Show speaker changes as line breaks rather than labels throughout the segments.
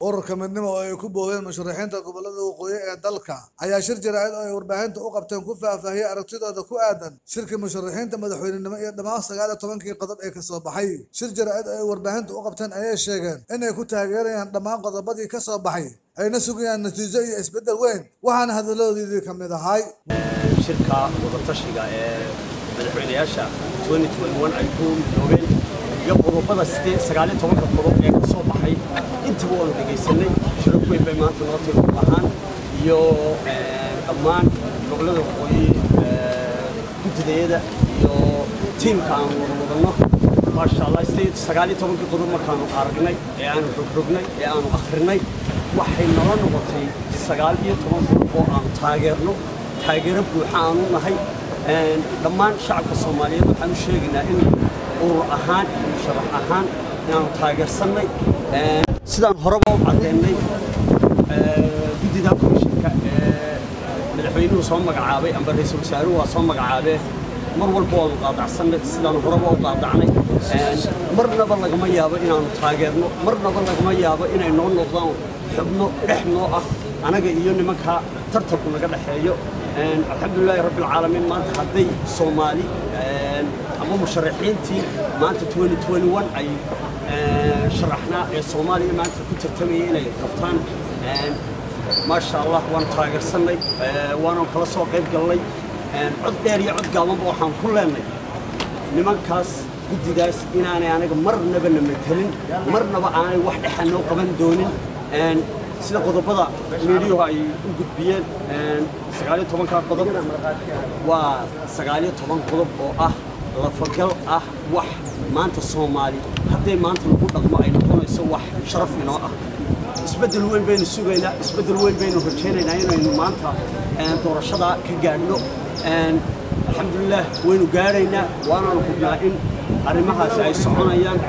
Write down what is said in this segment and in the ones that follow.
ururka midnimo oo ay ku boobeen musharaxiinta gobolada waqooyi ee dalka ayaa shir jaraa'id oo ay warbaahinta u qabteen ku faahfaahiyey aragtidooda ku aadan shirkii musharaxiinta madaxweynenimo iyo dhammaan sagaal iyo tobankii qodob ee kasoo baxay shir jaraa'id oo ay warbaahinta u qabteen ayay sheegeen inay ku taageerayaan dhammaan qodobadii ka soo baxay ayna sugayaan natiijo iyo isbeddel weyn waxaana hadaladoodii ka mid ahay
shirka wadatashiga ee madaxweynayaasha ay ku midoobeen iyo qodobada sagaaliyo tobanka qodob ee ka soo baxay intaba waanu dhegaysanay shiraf weyn bay maanta noo tiri ahaan iyo dhammaan gobollada waqooyi guddidayada iyo tiimka aan wada wadanno maasha allah sagaaliyo tobankii qodob markaanu aragnay ee aanu rogrognay ee aanu akhrinay waxay nala noqotay sagaal iyo toban qodob oo aanu taageerno taageero buuxa aanu nahay dhammaan shacabka soomaaliyeed waxaan u sheegaynaa in urur ahaan iyo sharax ahaan inaanu taageersannay sidaan horeba u caddeennay guddida komishinka ee madaxweynuhu soo magacaabay amba ra-iisul wasaaruhu waa soo magacaabee mar walba waanu qaadacsannay sidaan horeba u qaadacnay marnaba lagama yaabo inaanu taageerno marnaba lagama yaabo inay noo noqdaan xubno dhex noo ah anaga iyo nimanka tartanku naga dhexeeyo alxamdulilaahi rabbi alcaalamiin maanta hadday soomaali ama musharaxiintii maanta ay sharaxnaa ee soomaaliya maanta ku tartamayay inay qabtaan maasha allah waanu taageersannay waanu kala soo qayb galnay cod dheer iyo cod gaabanba waxaan ku leenay nimankaas guddidaas inaanay anaga marnaba na matelin marnaba aanay wax dhexa noo qaban doonin sida qodobada miidiyuhu ay u gudbiyeen sagaaliyo tobankaa qodob waa sagaaliyo toban qodob oo ah lafagal ah wax maanta soomaali hadday maanta lagu dhaqmo ay noqonayso wax sharaf inoo ah isbeddel weyn baynu sugaynaa isbeddel weyn baynu rajaynaynaa inaynu maanta doorashadaa ka gaadhno alxamdulilah waynu gaadhaynaa waanaanu hubnaa in arrimahaasi ay soconayaan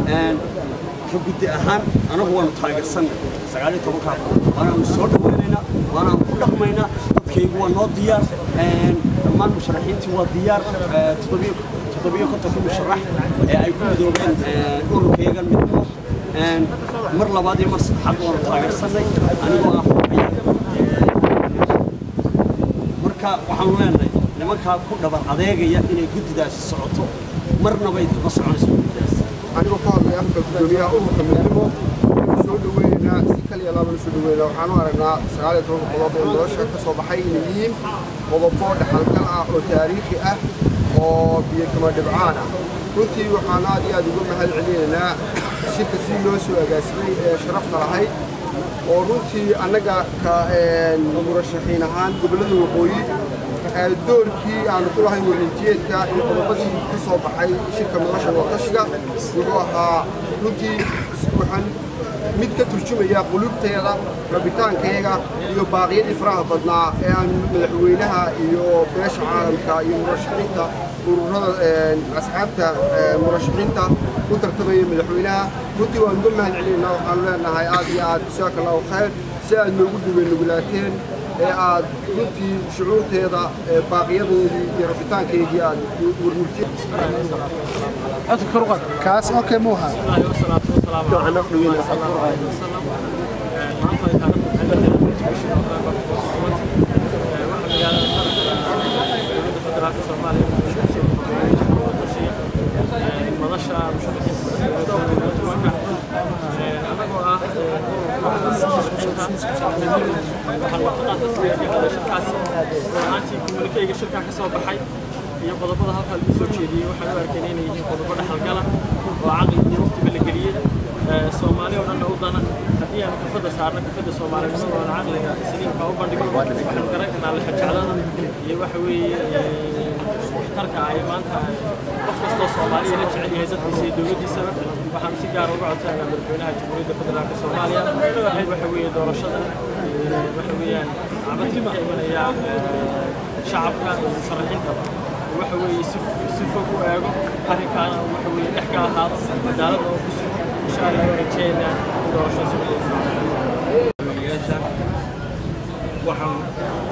ka guddi ahaan anagu waanu taageersannay sagaaliyo tobankaa waanaanu soo dhawaynaynaa waanaanu ku dhaqmaynaa dadkaygu waa noo diyaar dhammaan musharaxiintii waa diyaar toddobiyo kontonkii musharax ee ay ku midoobeen ururkayagan midnimo mar labaad iyo mar saddexaad waanu taageersannay anigoo ah marka waxaanu leenahay nimankaa ku dhabar adeegaya inay guddidaasi socoto marnaba idkama soconayso guddidaas
anigoo ka hadlay afka guddoomiyaha ururka midnimo soo dhaweynaa si kaliya laabana soo dhaweynaa waxaanu aragnaa sagaal iyo toban qodob oo nolosha ka soo baxay inay yihiin qodobo dhaxalgal ah oo taariikhi ah oo biyo kama dhibcaan ah runtii waxaan aad iyo aad uga mahad celinaynaa shirka si loo soo agaasimay ee sharafta lahayd oo runtii annaga ka murashaxiin ahaan gobollada waqooyi doorkii aanu ku lahayn warrintiyeedka iyo qodobadii ka soo baxay shirka nolosha waqashiga wuxuu ahaa runtii waxaan mid ka turjumaya qulubteeda rabitaankeega iyo baaqyadii faraha badnaa ee aan madaxweynaha iyo beesha caalamka iyo murashaxiinta ururada asxaabta murashaxiinta u tartamaya madaxweynaha runtii waan uga mahad celinaynaa waxaanu leenahay aad iyo aad jasaaka allahu khayr si aad noogu dhaween nugulaateen ee aad runtii shucuurteeda baaqiyadeedii iyo rabitaankeedii aad
kaas okay muuha
anagoo ah waxaan shirkaasi runaantii komunikeyga shirkaa ka soo baxay iyo qodobada halkaa lagu soo jeediyey waxaan u arkayna inay yihiin qodobo dhexalgala oo caqli iyo waqtiba la geliyey soomaali oo dhanna u dana haddii aan kafadda saarno kafadda soomaalinimada oon caqliga saliimka u bandhigno waxaan garan karnaa lexajeclada iyo waxa weeye waxtarka ay maanta qof kastoo soomaaliya la jecel yahay dadkiisa iyo dowladdiisaba waxaan si gaar uga codsanaa madaxweynaha jamhuuriyadda federaalka soomaaliya in waxa weeye doorashada waxa weeyaan cabadka ka imanaya shacabka iyo musharaxiinta waxa weeye si si fog u eego arrinkaana waxa weeye dhex ka ahaado cadaalada oo ku sugan insha allah waan rajeynaa in doorasho si
waxaan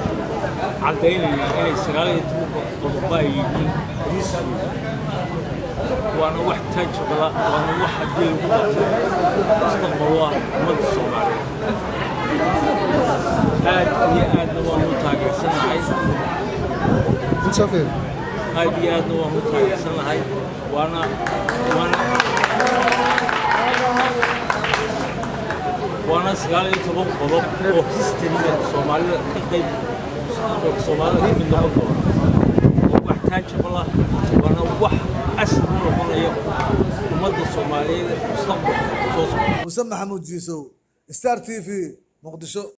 caddaynayaa inay sagaal iyo toban qodobo ay yihiin riisful waana wax taajabala waana wax haddii lagu qabto mustaqbal waa ummadda soomaaliyeed aad iyo aadna waanu taageersanahay
Insofir.
aad iyo aadna waanu taageersanahay waana waana waana sagaal iyo toban qodob oo historyga soomaalida ka qayb soomaalida ka mid noqon doona oo wax taajabala waana wax asal u noqonaya ummadda soomaaliyeed mustaqbalka soo socda
muse maxamuud jiisow star t v muqdisho